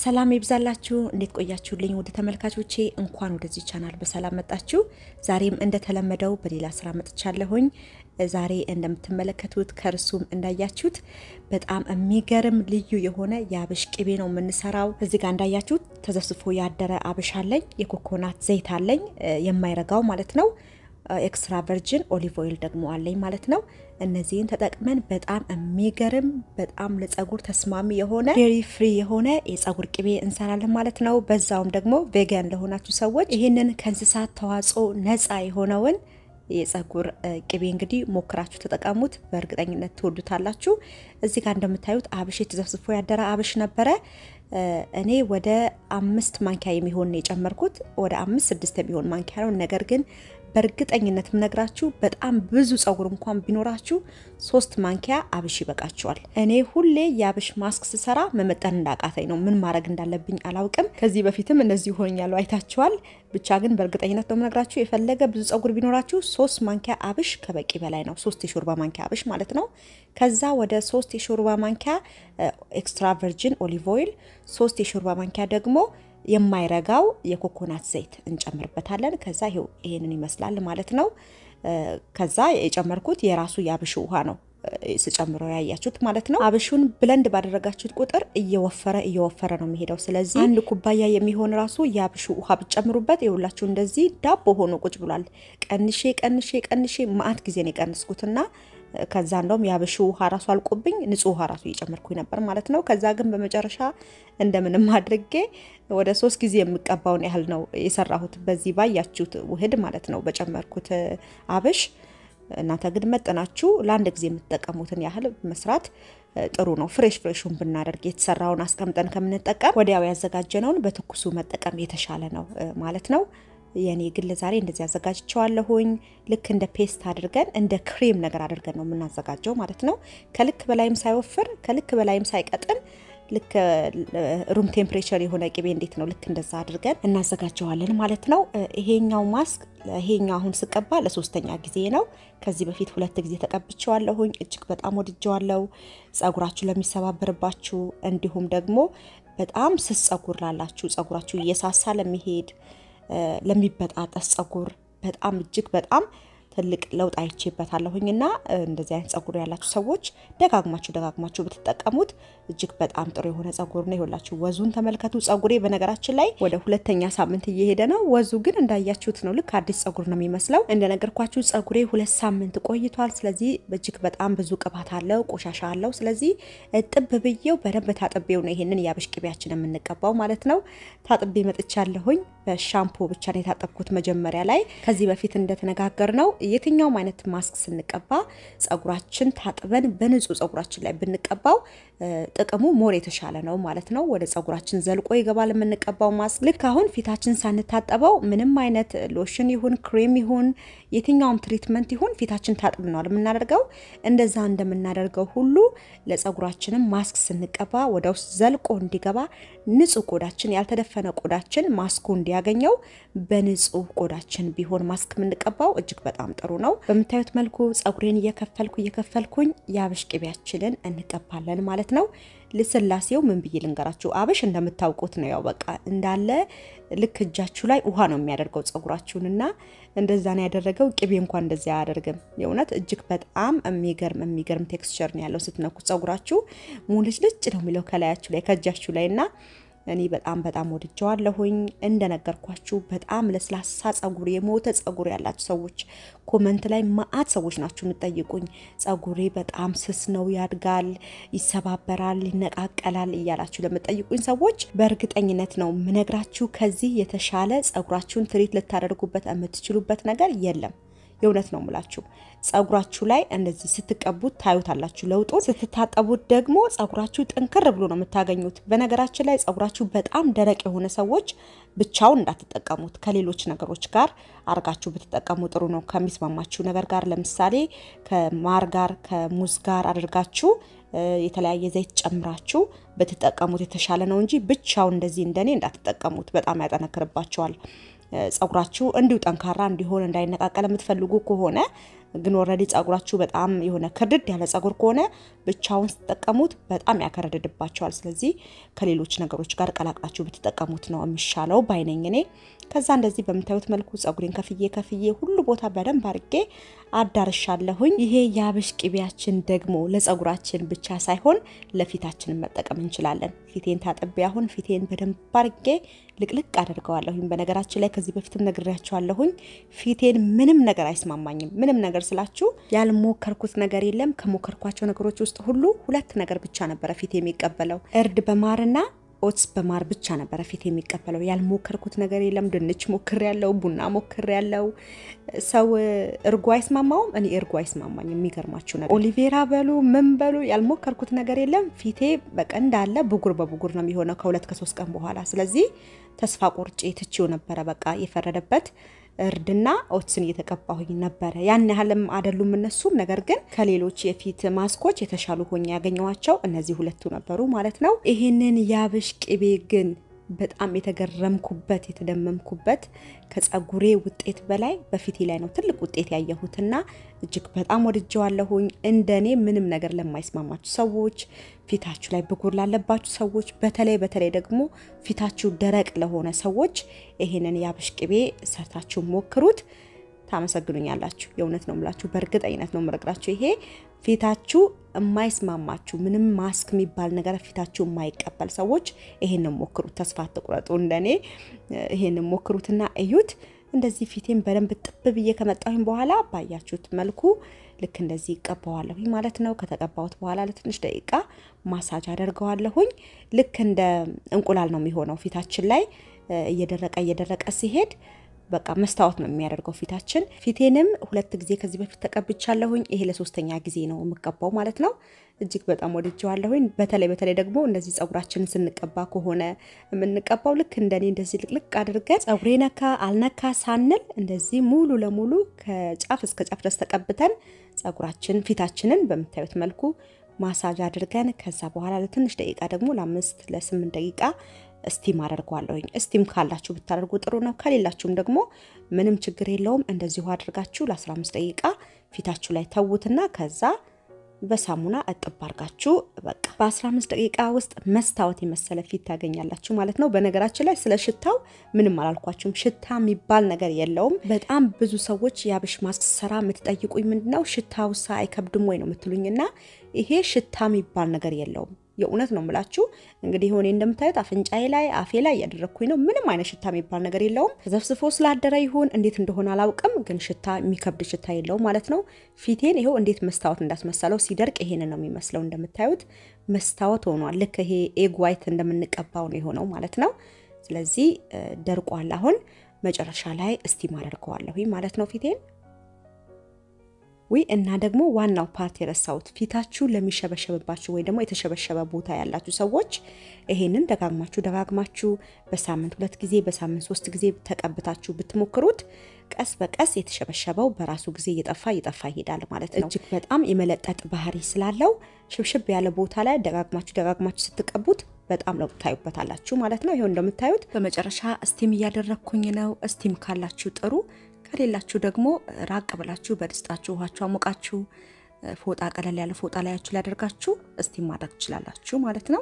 ሰላም ይብዛላችሁ። እንዴት ቆያችሁልኝ? ወደ ተመልካቾቼ እንኳን ወደዚህ ቻናል በሰላም መጣችሁ። ዛሬም እንደተለመደው በሌላ ስራ መጥቻለሁኝ። ዛሬ እንደምትመለከቱት ከርሱም እንዳያችሁት በጣም የሚገርም ልዩ የሆነ የአብሽ ቅቤ ነው የምንሰራው። እዚህ ጋር እንዳያችሁት ተዘፍዝፎ ያደረ አብሽ አለኝ፣ የኮኮናት ዘይት አለኝ፣ የማይረጋው ማለት ነው። ኤክስትራ ቨርጅን ኦሊቭ ኦይል ደግሞ አለኝ ማለት ነው። እነዚህን ተጠቅመን በጣም የሚገርም በጣም ለጸጉር ተስማሚ የሆነ ዴሪ ፍሪ የሆነ የጸጉር ቅቤ እንሰራለን ማለት ነው። በዛውም ደግሞ ቬጋን ለሆናችሁ ሰዎች ይህንን ከእንስሳት ተዋጽኦ ነፃ የሆነውን የጸጉር ቅቤ እንግዲህ ሞክራችሁ ተጠቀሙት። በእርግጠኝነት ትወዱታላችሁ። እዚህ ጋር እንደምታዩት አብሽ የተዘፍዝፎ ያደረ አብሽ ነበረ። እኔ ወደ አምስት ማንኪያ የሚሆን የጨመርኩት ወደ አምስት ስድስት የሚሆን ማንኪያ ነው። ነገር ግን በእርግጠኝነት ምነግራችሁ በጣም ብዙ ጸጉር እንኳን ቢኖራችሁ ሶስት ማንኪያ አብሽ ይበቃችኋል። እኔ ሁሌ የአብሽ ማስክ ስሰራ መመጠን እንዳቃተኝ ነው። ምን ማድረግ እንዳለብኝ አላውቅም። ከዚህ በፊትም እነዚህ ሆኛሉ አይታችኋል። ብቻ ግን በእርግጠኝነት ነው ምነግራችሁ የፈለገ ብዙ ጸጉር ቢኖራችሁ ሶስት ማንኪያ አብሽ ከበቂ በላይ ነው። ሶስት የሾርባ ማንኪያ አብሽ ማለት ነው። ከዛ ወደ ሶስት የሾርባ ማንኪያ ኤክስትራ ቨርጂን ኦሊቭ ኦይል፣ ሶስት የሾርባ ማንኪያ ደግሞ የማይረጋው የኮኮናት ዘይት እንጨምርበታለን። ከዛ ይሄው ይሄንን ይመስላል ማለት ነው። ከዛ የጨመርኩት የራሱ የአብሹ ውሃ ነው ስጨምረው ያያችሁት ማለት ነው። አብሹን ብለንድ ባደረጋችሁት ቁጥር እየወፈረ እየወፈረ ነው የሚሄደው። ስለዚህ አንድ ኩባያ የሚሆን ራሱ የአብሹ ውሃ ብጨምሩበት የሁላችሁ እንደዚህ ዳቦ ሆኖ ቁጭ ብሏል። ቀንሼ ቀንሼ ቀንሼ ማአት ጊዜ ነው የቀንስኩትና ከዛ እንደውም የአብሹ ውሃ ራሱ አልቆብኝ ንጹህ ውሃ ራሱ እየጨመርኩኝ ነበር ማለት ነው። ከዛ ግን በመጨረሻ እንደምንም አድርጌ ወደ ሶስት ጊዜ የምቀባውን ያህል ነው የሰራሁት በዚህ ባያችሁት ውህድ ማለት ነው በጨመርኩት አብሽ። እናንተ ግን መጠናችሁ ለአንድ ጊዜ የምትጠቀሙትን ያህል መስራት ጥሩ ነው። ፍሬሽ ፍሬሹን ብናደርግ የተሰራውን አስቀምጠን ከምንጠቀም ወዲያው ያዘጋጀነውን በትኩሱ መጠቀም የተሻለ ነው ማለት ነው። የኔ ግል ዛሬ እንደዚህ አዘጋጅቸዋለሁኝ። ልክ እንደ ፔስት አድርገን እንደ ክሬም ነገር አድርገን ነው የምናዘጋጀው ማለት ነው። ከልክ በላይም ሳይወፍር ከልክ በላይም ሳይቀጥን ልክ ሩም ቴምፕሬቸር የሆነ ቅቤ እንዴት ነው ልክ እንደዛ አድርገን እናዘጋጀዋለን ማለት ነው። ይሄኛው ማስክ ይሄኛው አሁን ስቀባ ለሶስተኛ ጊዜ ነው። ከዚህ በፊት ሁለት ጊዜ ተቀብቼዋለሁኝ። እጅግ በጣም ወድጀዋለሁ። ጸጉራችሁ ለሚሰባበርባችሁ እንዲሁም ደግሞ በጣም ስስ ጸጉር ላላችሁ ጸጉራችሁ እየሳሳ ለሚሄድ ለሚበጣጠስ ጸጉር በጣም እጅግ በጣም ትልቅ ለውጥ አይቼበታለሁኝ እና እንደዚህ አይነት ጸጉር ያላችሁ ሰዎች ደጋግማችሁ ደጋግማችሁ ብትጠቀሙት እጅግ በጣም ጥሩ የሆነ ጸጉር ነው። ይኸውላችሁ ወዙን ተመልከቱ። ጸጉሬ በነገራችን ላይ ወደ ሁለተኛ ሳምንት እየሄደ ነው። ወዙ ግን እንዳያችሁት ነው። ልክ አዲስ ጸጉር ነው የሚመስለው። እንደነገርኳችሁ ጸጉሬ ሁለት ሳምንት ቆይቷል። ስለዚህ እጅግ በጣም ብዙ ቅባት አለው፣ ቆሻሻ አለው። ስለዚህ ጥብ ብዬው በደንብ ታጥቤው ነው ይሄንን የአብሽ ቅቤያችን የምንቀባው ማለት ነው። ታጥቤ መጥቻለሁኝ። በሻምፖ ብቻ ነው የታጠብኩት መጀመሪያ ላይ ከዚህ በፊት እንደተነጋገር ነው የትኛውም አይነት ማስክ ስንቀባ ጸጉራችን ታጥበን በንጹህ ጸጉራችን ላይ ብንቀባው ጥቅሙ ሞር የተሻለ ነው ማለት ነው። ወደ ጸጉራችን ዘልቆ ይገባል የምንቀባው ማስክ። ልክ አሁን ፊታችን ሳንታጠበው ምንም አይነት ሎሽን ይሁን ክሬም ይሁን የትኛውም ትሪትመንት ይሁን ፊታችን ታጥብነዋል የምናደርገው። እንደዛ እንደምናደርገው ሁሉ ለጸጉራችንም ማስክ ስንቀባ ወደ ውስጥ ዘልቆ እንዲገባ ንጹህ ቆዳችን ያልተደፈነ ቆዳችን ማስኩ እንዲያገኘው በንጹህ ቆዳችን ቢሆን ማስክ የምንቀባው እጅግ በጣም ጥሩ ነው። በምታዩት መልኩ ጸጉሬን እየከፈልኩ እየከፈልኩኝ የአብሽ ቅቤያችንን እንቀባለን ማለት ነው። ልስላሴው ምን ብዬ ልንገራችሁ? አብሽ እንደምታውቁት ነው። ያው በቃ እንዳለ ልክ እጃችሁ ላይ ውሃ ነው የሚያደርገው ጸጉራችሁን እና እንደዛ ነው ያደረገው። ቅቤ እንኳን እንደዚያ አያደርግም። የእውነት እጅግ በጣም የሚገርም የሚገርም ቴክስቸር ነው ያለው። ስትነኩት ጸጉራችሁ ሙልጭ ልጭ ነው የሚለው ከላያችሁ ላይ ከእጃችሁ ላይ እና እኔ በጣም በጣም ወድጀዋለሁኝ። እንደነገርኳችሁ በጣም ለስላሳ ጸጉር የሞተ ጸጉር ያላችሁ ሰዎች ኮመንት ላይ ማአት ሰዎች ናችሁ የምጠይቁኝ። ጸጉሬ በጣም ስስ ነው፣ ያድጋል፣ ይሰባበራል፣ ይነቃቀላል እያላችሁ ለምጠይቁኝ ሰዎች በእርግጠኝነት ነው ምነግራችሁ ከዚህ የተሻለ ጸጉራችሁን ትሪት ልታደርጉበት የምትችሉበት ነገር የለም። የእውነት ነው ምላችሁ። ጸጉራችሁ ላይ እንደዚህ ስትቀቡት ታዩታላችሁ ለውጡን። ስትታጠቡት ደግሞ ጸጉራችሁ ጥንክር ብሎ ነው የምታገኙት። በነገራችን ላይ ጸጉራችሁ በጣም ደረቅ የሆነ ሰዎች ብቻውን እንዳትጠቀሙት ከሌሎች ነገሮች ጋር አርጋችሁ ብትጠቀሙ ጥሩ ነው። ከሚስማማችሁ ነገር ጋር ለምሳሌ ከማር ጋር ከሙዝ ጋር አድርጋችሁ የተለያየ ዘይት ጨምራችሁ ብትጠቀሙት የተሻለ ነው እንጂ ብቻውን እንደዚህ እንደኔ እንዳትጠቀሙት፣ በጣም ያጠነክርባቸዋል። ጸጉራችሁ እንዲሁ ጠንካራ እንዲሆን እንዳይነቃቀል የምትፈልጉ ከሆነ ግን ወረዲ ጸጉራችሁ በጣም የሆነ ክርድድ ያለ ጸጉር ከሆነ ብቻውን ስትጠቀሙት በጣም ያከረድድባቸዋል። ስለዚህ ከሌሎች ነገሮች ጋር ቀላቅላችሁ ብትጠቀሙት ነው የሚሻለው ባይነኝ እኔ። ከዛ እንደዚህ በምታዩት መልኩ ጸጉሬን ከፍዬ ከፍዬ ሁሉ ቦታ በደንብ አድርጌ አዳርሻለሁኝ። ይሄ የአብሽ ቅቤያችን ደግሞ ለጸጉራችን ብቻ ሳይሆን ለፊታችንን መጠቀም እንችላለን። ፊቴን ታጥቤ አሁን ፊቴን በደንብ አድርጌ ልቅልቅ አደርገዋለሁኝ። በነገራችን ላይ ከዚህ በፊትም ነግሬያቸዋለሁኝ። ፊቴን ምንም ነገር አይስማማኝም። ምንም ነገር ስላችሁ ያልሞከርኩት ነገር የለም። ከሞከርኳቸው ነገሮች ውስጥ ሁሉ ሁለት ነገር ብቻ ነበረ ፊቴ የሚቀበለው እርድ በማርና ኦትስ በማር ብቻ ነበረ ፊት የሚቀበለው። ያልሞከርኩት ነገር የለም። ድንች ሞክር ያለው ቡና ሞክር ያለው ሰው እርጎ አይስማማውም። እኔ እርጎ አይስማማኝ። የሚገርማችሁ ነገር ኦሊቬራ በሉ ምን በሉ ያልሞከርኩት ነገር የለም። ፊቴ በቃ እንዳለ ብጉር በብጉር ነው የሚሆነው ከሁለት ከሶስት ቀን በኋላ። ስለዚህ ተስፋ ቆርጬ ትቼው ነበረ። በቃ የፈረደበት እርድና ኦትስን እየተቀባሁኝ ነበረ። ያን ያህልም አይደሉም እነሱም። ነገር ግን ከሌሎች የፊት ማስኮች የተሻሉ ሆኜ ያገኘኋቸው እነዚህ ሁለቱ ነበሩ ማለት ነው። ይህንን የአብሽ ቅቤ ግን በጣም የተገረምኩበት የተደመምኩበት ከጸጉሬ ውጤት በላይ በፊቴ ላይ ነው ትልቅ ውጤት ያየሁትና እጅግ በጣም ወድጀዋለሁኝ። እንደኔ ምንም ነገር ለማይስማማችሁ ሰዎች፣ ፊታችሁ ላይ ብጉር ላለባችሁ ሰዎች፣ በተለይ በተለይ ደግሞ ፊታችሁ ደረቅ ለሆነ ሰዎች ይሄንን የአብሽ ቅቤ ሰርታችሁ ሞክሩት። ታመሰግኑኛላችሁ። የእውነት ነው የምላችሁ፣ በእርግጠኝነት ነው የምነግራችሁ። ይሄ ፊታችሁ የማይስማማችሁ ምንም ማስክ የሚባል ነገር ፊታችሁ የማይቀበል ሰዎች ይሄንን ሞክሩት። ተስፋ አትቁረጡ። እንደኔ ይሄንን ሞክሩትና እዩት። እንደዚህ ፊቴን በደንብ ጥብ ብዬ ከመጣሁኝ በኋላ ባያችሁት መልኩ ልክ እንደዚህ ይቀባዋለሁኝ ማለት ነው። ከተቀባሁት በኋላ ለትንሽ ደቂቃ ማሳጅ አደርገዋለሁኝ። ልክ እንደ እንቁላል ነው የሚሆነው ፊታችን ላይ እየደረቀ እየደረቀ ሲሄድ በቃ መስታወት ነው የሚያደርገው ፊታችን። ፊቴንም ሁለት ጊዜ ከዚህ በፊት ተቀብቻለሁኝ። ይሄ ለሶስተኛ ጊዜ ነው የምቀባው ማለት ነው። እጅግ በጣም ወድጀዋለሁኝ። በተለይ በተለይ ደግሞ እንደዚህ ጸጉራችንን ስንቀባ ከሆነ የምንቀባው ልክ እንደኔ እንደዚህ ልቅልቅ አድርገን ጸጉሬ ነካ አልነካ ሳንል እንደዚህ ሙሉ ለሙሉ ከጫፍ እስከ ጫፍ ድረስ ተቀብተን ጸጉራችን ፊታችንን በምታዩት መልኩ ማሳጅ አድርገን ከዛ በኋላ ለትንሽ ደቂቃ ደግሞ ለአምስት ለስምንት ደቂቃ እስቲም አደርገዋለሁኝ። እስቲም ካላችሁ ብታደርጉ ጥሩ ነው። ከሌላችሁም ደግሞ ምንም ችግር የለውም። እንደዚሁ አድርጋችሁ ለ15 ደቂቃ ፊታችሁ ላይ ተዉትና ከዛ በሳሙና እጥብ አርጋችሁ በቃ በ15 ደቂቃ ውስጥ መስታወት የመሰለ ፊት ታገኛላችሁ ማለት ነው። በነገራችን ላይ ስለ ሽታው ምንም አላልኳችሁም። ሽታ የሚባል ነገር የለውም። በጣም ብዙ ሰዎች የአብሽ ማስክ ስራ የምትጠይቁኝ ምንድነው ሽታው ሳ አይከብድም ወይ ነው የምትሉኝና ይሄ ሽታ የሚባል ነገር የለውም። የእውነት ነው የምላችሁ። እንግዲህ ሆኔ እንደምታዩት አፍንጫዬ ላይ አፌ ላይ እያደረግኩኝ ነው። ምንም አይነት ሽታ የሚባል ነገር የለውም። ተዘፍስፎ ስላደረ ይሁን እንዴት እንደሆነ አላውቅም፣ ግን ሽታ የሚከብድ ሽታ የለውም ማለት ነው። ፊቴን ይኸው እንዴት መስታወት እንዳስመሰለው ሲደርቅ ይሄን ነው የሚመስለው። እንደምታዩት መስታወት ሆኗል። ልክ ይሄ ኤግ ዋይት እንደምንቀባው ነው የሆነው ማለት ነው። ስለዚህ ደርቋል። አሁን መጨረሻ ላይ እስቲም አደርገዋለሁ ማለት ነው ፊቴን ዊ እና ደግሞ ዋናው ፓርት የረሳሁት ፊታችሁ ለሚሸበሸብባችሁ ወይ ደግሞ የተሸበሸበ ቦታ ያላችሁ ሰዎች ይሄንን ደጋግማችሁ ደጋግማችሁ በሳምንት ሁለት ጊዜ በሳምንት ሶስት ጊዜ ተቀብታችሁ ብትሞክሩት ቀስ በቀስ የተሸበሸበው በራሱ ጊዜ እየጠፋ እየጠፋ ይሄዳል ማለት ነው። እጅግ በጣም የመለጠጥ ባህሪ ስላለው ሽብሽብ ያለ ቦታ ላይ ደጋግማችሁ ደጋግማችሁ ስትቀቡት በጣም ለውጥ ታዩበታላችሁ ማለት ነው። ይኸው እንደምታዩት በመጨረሻ እስቲም እያደረግኩኝ ነው። እስቲም ካላችሁ ጥሩ ከሌላችሁ ደግሞ ራቅ ብላችሁ በድስጣችሁ ውሃችሁ አሞቃችሁ ፎጣ ቀለል ያለ ፎጣ ላያችሁ ላይ አደርጋችሁ እስቲም ማድረግ ትችላላችሁ ማለት ነው።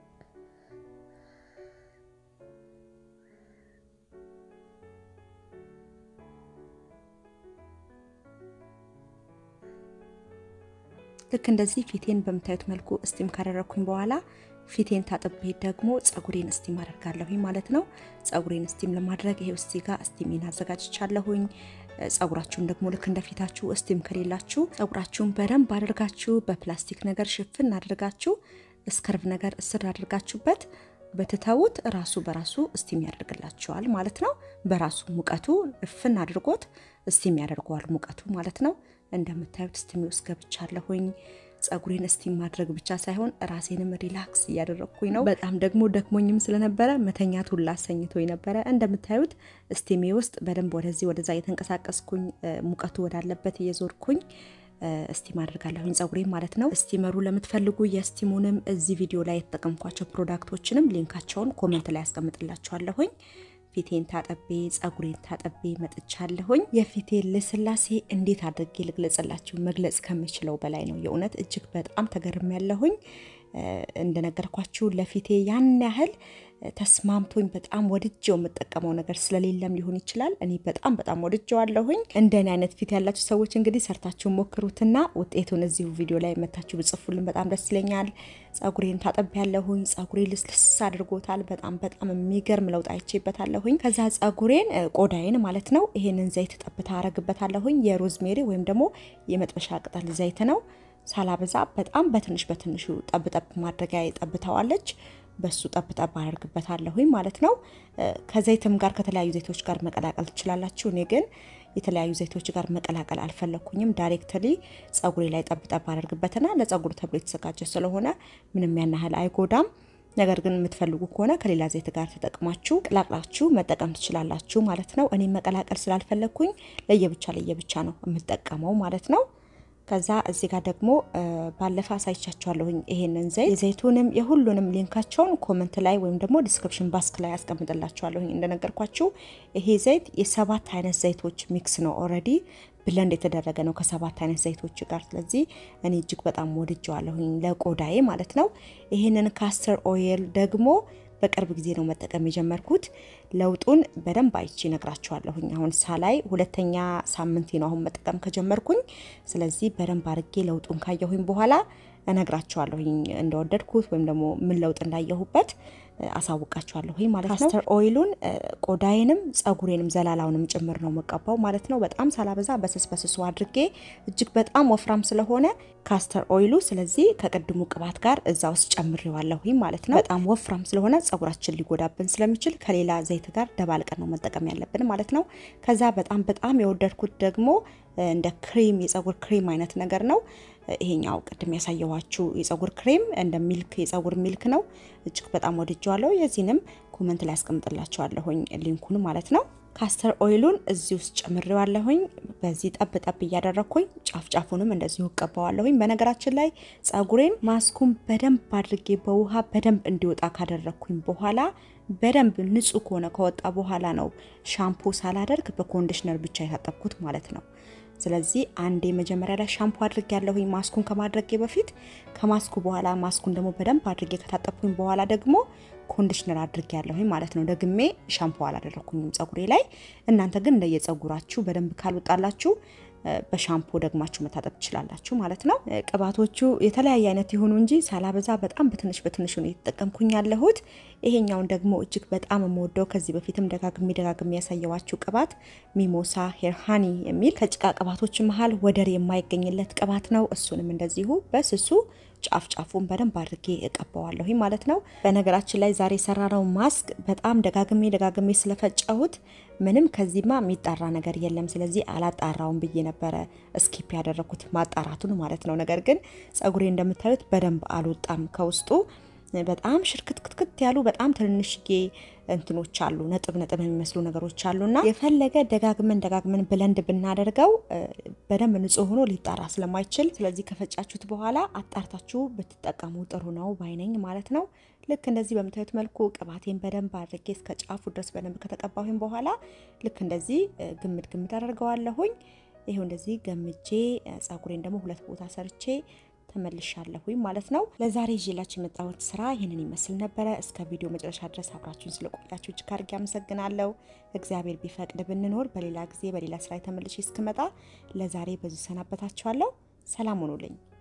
ልክ እንደዚህ ፊቴን በምታዩት መልኩ እስቲም ካደረግኩኝ በኋላ ፊቴን ታጥቤ ደግሞ ጸጉሬን እስቲም አደርጋለሁኝ ማለት ነው። ጸጉሬን እስቲም ለማድረግ ይሄው እስቲ ጋር እስቲሜን አዘጋጅቻለሁኝ። ጸጉራችሁን ደግሞ ልክ እንደ ፊታችሁ እስቲም ከሌላችሁ ጸጉራችሁን በደንብ አድርጋችሁ በፕላስቲክ ነገር ሽፍን አድርጋችሁ እስከርቭ ነገር እስር አድርጋችሁበት በትተውት ራሱ በራሱ እስቲም ያደርግላችኋል ማለት ነው። በራሱ ሙቀቱ እፍን አድርጎት እስቲም ያደርገዋል ሙቀቱ ማለት ነው። እንደምታዩት እስቲም ውስጥ ገብቻለሁኝ። ጸጉሬን እስቲም ማድረግ ብቻ ሳይሆን ራሴንም ሪላክስ እያደረግኩኝ ነው። በጣም ደግሞ ደክሞኝም ስለነበረ መተኛት ሁላ አሰኝቶኝ ነበረ። እንደምታዩት እስቲሜ ውስጥ በደንብ ወደዚህ ወደዛ እየተንቀሳቀስኩኝ ሙቀቱ ወዳለበት እየዞርኩኝ እስቲም አድርጋለሁኝ ጸጉሬም ማለት ነው። እስቲመሩ ለምትፈልጉ የስቲሙንም እዚህ ቪዲዮ ላይ የተጠቀምኳቸው ፕሮዳክቶችንም ሊንካቸውን ኮመንት ላይ ያስቀምጥላችኋለሁኝ። ፊቴን ታጠቤ ጸጉሬን ታጠቤ መጥቻለሁኝ። የፊቴን ልስላሴ እንዴት አድርጌ ልግለጽላችሁ? መግለጽ ከምችለው በላይ ነው። የእውነት እጅግ በጣም ተገርም ያለሁኝ። እንደነገርኳችሁ ለፊቴ ያን ያህል ተስማምቶኝ በጣም ወድጀው የምጠቀመው ነገር ስለሌለም ሊሆን ይችላል። እኔ በጣም በጣም ወድጀዋለሁኝ። እንደኔ አይነት ፊት ያላችሁ ሰዎች እንግዲህ ሰርታችሁ ሞክሩትና ውጤቱን እዚሁ ቪዲዮ ላይ መታችሁ ብጽፉልን በጣም ደስ ይለኛል። ጸጉሬን ታጠብ ያለሁኝ ጸጉሬ ልስልስ አድርጎታል። በጣም በጣም የሚገርም ለውጥ አይቼበታለሁኝ። ከዛ ጸጉሬን ቆዳዬን ማለት ነው ይሄንን ዘይት ጠብታ አረግበታለሁኝ። የሮዝሜሪ ወይም ደግሞ የመጥበሻ ቅጠል ዘይት ነው ሳላበዛ በጣም በትንሽ በትንሹ ጠብጠብ ማድረጊያ ጠብታዋለች። በሱ ጠብጠብ አደርግበታለሁኝ ማለት ነው። ከዘይትም ጋር ከተለያዩ ዘይቶች ጋር መቀላቀል ትችላላችሁ። እኔ ግን የተለያዩ ዘይቶች ጋር መቀላቀል አልፈለግኩኝም። ዳይሬክትሊ ጸጉሬ ላይ ጠብጠብ አደርግበትና ለጸጉሩ ተብሎ የተዘጋጀ ስለሆነ ምንም ያን ያህል አይጎዳም። ነገር ግን የምትፈልጉ ከሆነ ከሌላ ዘይት ጋር ተጠቅማችሁ ቀላቅላችሁ መጠቀም ትችላላችሁ ማለት ነው። እኔ መቀላቀል ስላልፈለግኩኝ ለየብቻ ለየብቻ ነው የምጠቀመው ማለት ነው። ከዛ እዚህ ጋር ደግሞ ባለፈ አሳይቻችኋለሁኝ ይሄንን ዘይት የዘይቱንም የሁሉንም ሊንካቸውን ኮመንት ላይ ወይም ደግሞ ዲስክሪፕሽን ባስክ ላይ ያስቀምጥላችኋለሁኝ። እንደነገርኳችሁ ይሄ ዘይት የሰባት አይነት ዘይቶች ሚክስ ነው። ኦልሬዲ ብለንድ የተደረገ ነው ከሰባት አይነት ዘይቶች ጋር። ስለዚህ እኔ እጅግ በጣም ወድጀዋለሁኝ ለቆዳዬ ማለት ነው። ይሄንን ካስተር ኦይል ደግሞ በቅርብ ጊዜ ነው መጠቀም የጀመርኩት። ለውጡን በደንብ አይቼ ነግራችኋለሁኝ። አሁን ሳላይ ሁለተኛ ሳምንቴ ነው አሁን መጠቀም ከጀመርኩኝ። ስለዚህ በደንብ አድርጌ ለውጡን ካየሁኝ በኋላ እነግራችኋለሁኝ እንደወደድኩት ወይም ደግሞ ምን ለውጥ እንዳየሁበት አሳውቃችኋለሁኝ ማለት ነው። ካስተር ኦይሉን ቆዳዬንም ጸጉሬንም ዘላላውንም ጭምር ነው መቀባው ማለት ነው። በጣም ሳላበዛ በስስ በስሱ አድርጌ እጅግ በጣም ወፍራም ስለሆነ ካስተር ኦይሉ ስለዚህ ከቅድሙ ቅባት ጋር እዛ ውስጥ ጨምሬዋለሁኝ ማለት ነው። በጣም ወፍራም ስለሆነ ጸጉራችን ሊጎዳብን ስለሚችል ከሌላ ዘይት ጋር ደባልቀን ነው መጠቀም ያለብን ማለት ነው። ከዛ በጣም በጣም የወደድኩት ደግሞ እንደ ክሬም የጸጉር ክሬም አይነት ነገር ነው። ይሄኛው ቅድም ያሳየኋችሁ የጸጉር ክሬም እንደ ሚልክ የጸጉር ሚልክ ነው። እጅግ በጣም ወድጀዋለሁ። የዚህንም ኮመንት ላይ ያስቀምጥላችኋለሁኝ ሊንኩን ማለት ነው። ካስተር ኦይሉን እዚህ ውስጥ ጨምሬዋለሁኝ። በዚህ ጠብ ጠብ እያደረግኩኝ ጫፍ ጫፉንም እንደዚሁ እቀባዋለሁኝ። በነገራችን ላይ ጸጉሬን ማስኩን በደንብ አድርጌ በውሃ በደንብ እንዲወጣ ካደረግኩኝ በኋላ በደንብ ንጹህ ከሆነ ከወጣ በኋላ ነው ሻምፖ ሳላደርግ በኮንዲሽነር ብቻ የታጠብኩት ማለት ነው። ስለዚህ አንዴ መጀመሪያ ላይ ሻምፖ አድርጌ ያለሁኝ ማስኩን ከማድረጌ በፊት ከማስኩ በኋላ ማስኩን ደግሞ በደንብ አድርጌ ከታጠብኩኝ በኋላ ደግሞ ኮንዲሽነር አድርጌ ያለሁኝ ማለት ነው። ደግሜ ሻምፖ አላደረኩኝም ጸጉሬ ላይ። እናንተ ግን እንደየጸጉራችሁ በደንብ ካልወጣላችሁ በሻምፖ ደግማችሁ መታጠብ ትችላላችሁ ማለት ነው። ቅባቶቹ የተለያየ አይነት የሆኑ እንጂ ሳላበዛ በጣም በትንሽ በትንሹ ነው የተጠቀምኩኝ ያለሁት። ይሄኛውን ደግሞ እጅግ በጣም የምወደው ከዚህ በፊትም ደጋግሜ ደጋግሜ ያሳየዋችሁ ቅባት ሚሞሳ ሄር ሃኒ የሚል ከጭቃ ቅባቶች መሀል ወደር የማይገኝለት ቅባት ነው። እሱንም እንደዚሁ በስሱ ጫፍ ጫፉን በደንብ አድርጌ እቀባዋለሁ ማለት ነው። በነገራችን ላይ ዛሬ የሰራነው ማስክ በጣም ደጋግሜ ደጋግሜ ስለፈጨሁት ምንም ከዚህማ የሚጣራ ነገር የለም። ስለዚህ አላጣራውም ብዬ ነበረ ስኪፕ ያደረኩት ማጣራቱን ማለት ነው። ነገር ግን ጸጉሬ እንደምታዩት በደንብ አልወጣም ከውስጡ በጣም ሽርክትክትክት ያሉ በጣም ትንንሽዬ እንትኖች አሉ፣ ነጥብ ነጥብ የሚመስሉ ነገሮች አሉና የፈለገ ደጋግመን ደጋግመን ብለንድ ብናደርገው በደንብ ንጹህ ሆኖ ሊጣራ ስለማይችል፣ ስለዚህ ከፈጫችሁት በኋላ አጣርታችሁ ብትጠቀሙ ጥሩ ነው ባይነኝ ማለት ነው። ልክ እንደዚህ በምታዩት መልኩ ቅባቴን በደንብ አድርጌ እስከ ጫፉ ድረስ በደንብ ከተቀባሁኝ በኋላ ልክ እንደዚህ ግምድ ግምድ አደርገዋለሁኝ። ይሄው እንደዚህ ገምጄ ጸጉሬን ደግሞ ሁለት ቦታ ሰርቼ ተመልሻለሁኝ ማለት ነው። ለዛሬ ይዤላችሁ የመጣሁት ስራ ይህንን ይመስል ነበረ። እስከ ቪዲዮ መጨረሻ ድረስ አብራችሁን ስለቆያችሁ እጅግ አድርጌ አመሰግናለሁ። እግዚአብሔር ቢፈቅድ ብንኖር በሌላ ጊዜ በሌላ ስራ ተመልሼ እስክመጣ ለዛሬ በዚህ ሰናበታችኋለሁ። ሰላም ሆኖልኝ